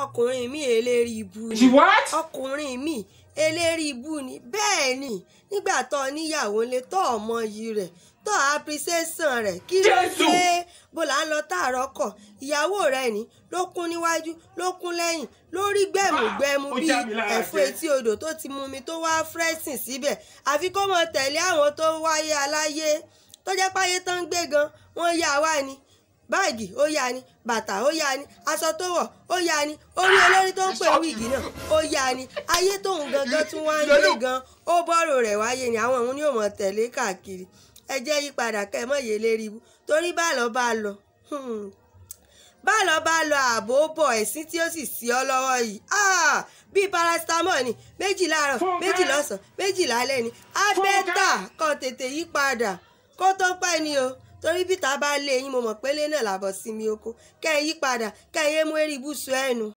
ọkùnrin mi eléri ibu ni She what? ọkùnrin mi eléri ibu ni bẹ́ẹ̀ ni nígbà tó níyàwó ńlé tó ọmọ yìí rẹ̀ tó appreciation rẹ̀ kí ló Jésù! dé bó là ń lọ tààrọ̀ kọ̀ ìyàwó rẹ̀ ni ló kún níwájú ló kún lẹ́yìn lórí gbẹ̀mùgbẹ̀mù Ah, ó bíi já mi lára ẹ̀fọ́ jẹ. etí odò tó ti mumi tó wá frẹ́sìn síbẹ̀ àfi kó mọ tẹ̀lé àwọn tó wáyé aláyé tó jẹ́ páyé tán ń gbé gan wọ́n yá wá ni báàgì ó yá ni bàtà ó yá ni aṣọ tó wọ̀ ó yá ni orí olórí tó ń pè wíìgì náà ó yá ni ayé tóun gangan tún wá ń gbé gan ó bọ́rọ̀ rẹ̀ wáyé ni àwọn òun ni ò mọ̀ tẹ̀lé káàkiri ẹ jẹ́ yípadà kẹ́ ẹ mọ̀ yé lérí ibú torí bá lọ bá lọ hmm, bá lọ bá lọ ààbò bọ̀ ẹ̀sìn tí ó sì sí ọ lọ́wọ́ yìí ah, bíi paracetamol ni méjì láàárọ̀ Fúnkẹ́. méjì lọ́sàn-án méjì lálẹ́ ni abẹ́tà kọ́ tètè yí padà kó tó pẹ́ ni o torí bí ta bá lé yín mo mọ̀ pé lé náà làbọ̀ sí mi oko kẹ́ ẹ yí padà kẹ́ ẹ yé mú eré ibùsùn ẹnu.